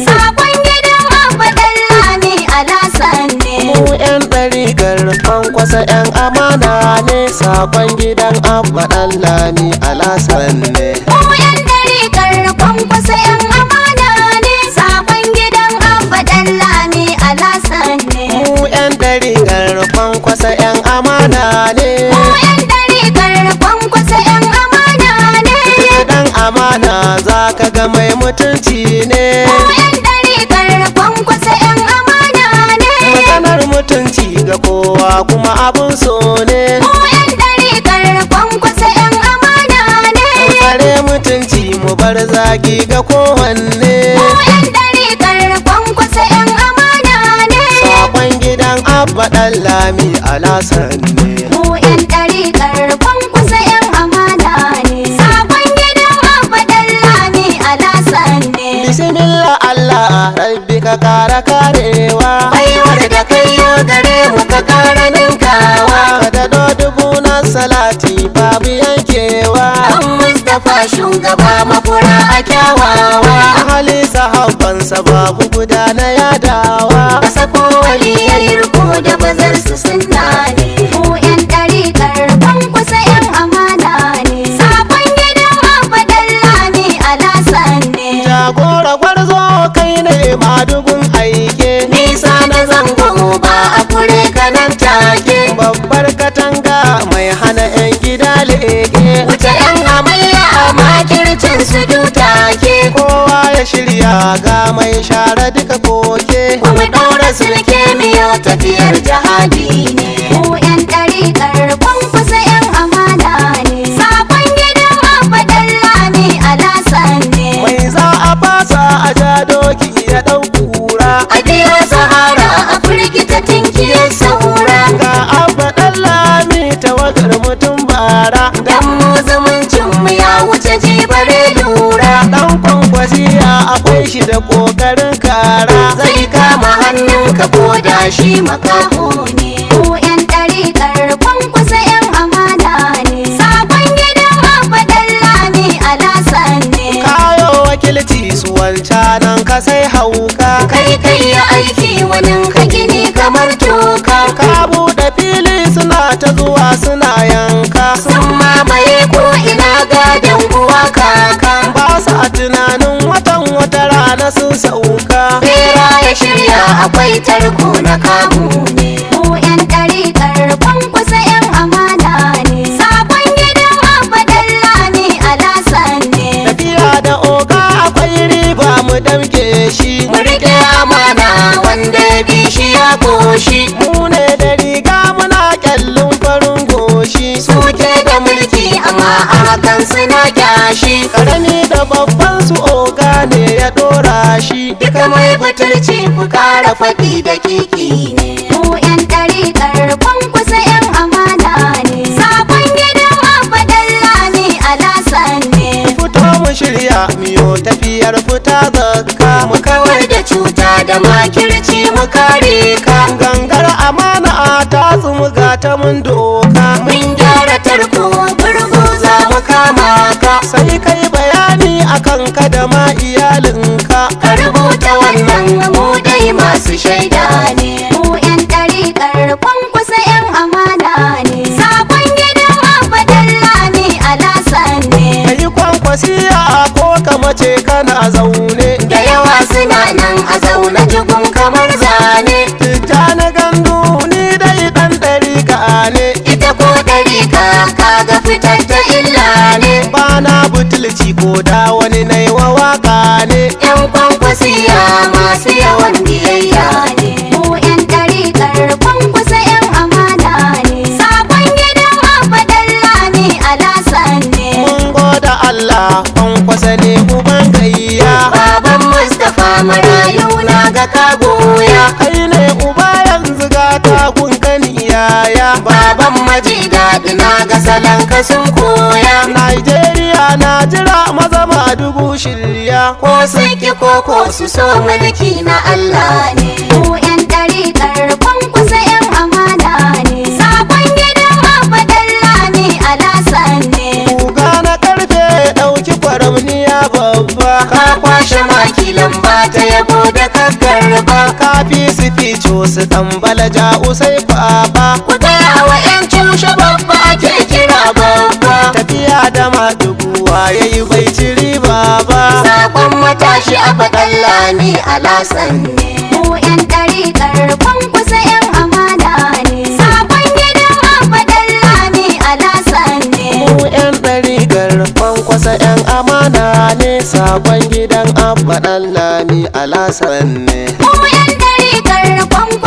Sakon gidan Abba Dallami Alasan ne. mu yan ɗariƙar kwankwasa yan amana ne sakon gidan abba ɗallami alasan ne Mu yan ɗariƙar kwankwasa 'yan amana ne. Sakon gidan Abba Dallami Alasan ne. mu yan ɗariƙar kwankwasa yan amana ne Mu yan ɗariƙar kwankwasa 'yan amana ne. dan amana za ka ga mai mutunci ne Mu yan ɗariƙar kwankwasa 'yan amana ne. maganar mutunci ga kowa kuma abun so ne Mu yan ɗariƙar kwankwasa 'yan amana ne. mu tsare mutunci mu bar zagi ga kowanne Mu yan ɗariƙar kwankwasa 'yan amana ne. sakon gidan abba ɗallami alasan ne Mu yan ɗariƙar kwankwasa 'yan amana ne. Sakon gidan Abba Dallami Alasan ne. bismillah allah rabbi ka kara karewa Baiwar da kai yo gare mu ka kara ninkawa. ka daɗo dubu na salati babu yankewa An Mustapha shugaba makura a kyawawa. ahali sahabbansa babu guda na yadawa Ka sako waliyar riko da bazar su sunna ne. Mu yan ɗariƙar kwankwasa 'yan amana ne. Sakon gidan Abba Dallami Alasan ne. jagora gwarzo kai ne madugun aike Nisa na zango ba a kure kanan take. babbar katanga mai hana 'yan gida leke Wuce yan amarya a makircin su dutake kowa ya shirya ga mai share duka koke Kuma ɗaura sulke miyo tafiyar jihadi ne Mu yan ɗariƙar kwankwasa yan amana ne Sakon gidan Abba Dallami Alasan ne mai za a fasa a ja doki ya ɗau kura A biyo sahara a firgita tinkiyar saura ga abba ɗan lami tawagar mutum bara Dan mu zumuncin mu ya wuce jibare lura ɗan kwankwasiya akwai shi da ƙoƙarin kara Zai kama hannunka ko da shi makaho ne Mu yan ɗariƙar kwankwasa yan amana ne Sakon gidan Abba Dallami Alasan ne kayo wakilci su wancanan ka sai hauka Kai kai ya aiki wani ka gini kamar toka ka buɗe fili suna ta zuwa suna yanka Sun mamaye ko ina gadon uwa kaka ba sa tunanin watan wata rana sun sauka Bera ya shirya akwai tarko na kamu ne Mu yan ɗariƙar kwankwasa yan amana ne Sakon gidan Abba Dallami Alasan ne tafiya da oga akwai riba mu damke shi Mu riƙe amana wanda ya bi shi ya koshi mu ne da riga muna kyallin farin goshi Suke da mulki amma a hakan suna kyashi karami da babban su oga ne ya dora shi Duka mai butulci ku kara faɗi da kiki ne Mu yan ɗariƙar kwankwasa yan amana ne Sakon gidan Abba Dallami Alasan ne fito mu shirya miyo tafiyar fita zakka mu Mu kawar da cuta da makirci mu kare ka gangar amana ta tsumuga ta mun doka Mun gyara tarko burgu za mu kama ka sai kai bayani akan ka da ma iyalinka Ka rubuta wannan mu dai masu shaida ne Mu yan ɗariƙar kwankwasa yan amana ne Sakon gidan Abba Dallami Alasan ne kai kwankwasiya ko ka mace kana zaune Da yawa suna nan a zaune jigun kamar zane tijja na gandu ni dai dan ɗarika ne Ita ko ɗariƙa kaga fitar ta illa ne bana butulci ko da wani nai wa waka ne Yan kwankwasiya masu yawan biyayya ne Mu yan ɗariƙar kwankwasa yan amana ne Sakon gidan Abba Dallami Alasan ne mun goda Allah kwankwasa ne uban gayya Baban Mustapha marayu na ga kagoya kai ne uba yanzu ga takun kani yaya Baban maji daɗi na ga salon ka sun koya Nigeria na jira maza ma dubu shirya Ko saki ko ko su so mulki na Allah ne Mu yan ɗariƙar kwankwasa yan amana ne Sakon gidan Abba Dallami Alasan ne Kuga na karfe ɗauki kwaramniya babba Ka kwashe maki lamba ta yabo karba kafi su fico su tambala ja'u sai kwaba ku gaya wa 'yan cushe babba ake kira babba tafiya da maduguwa ya yi bai ci riba ba sakon matashi a faɗan lami alasan ne mu 'yan ɗariƙar kwankwasa 'yan amana ne sakon gidan a faɗan lami alasan ne mu 'yan ɗarigar kwankwasa 'yan amana ne sakon gidan abba ɗan lami alasan ne mu 'yan ɗariƙar kwankwasa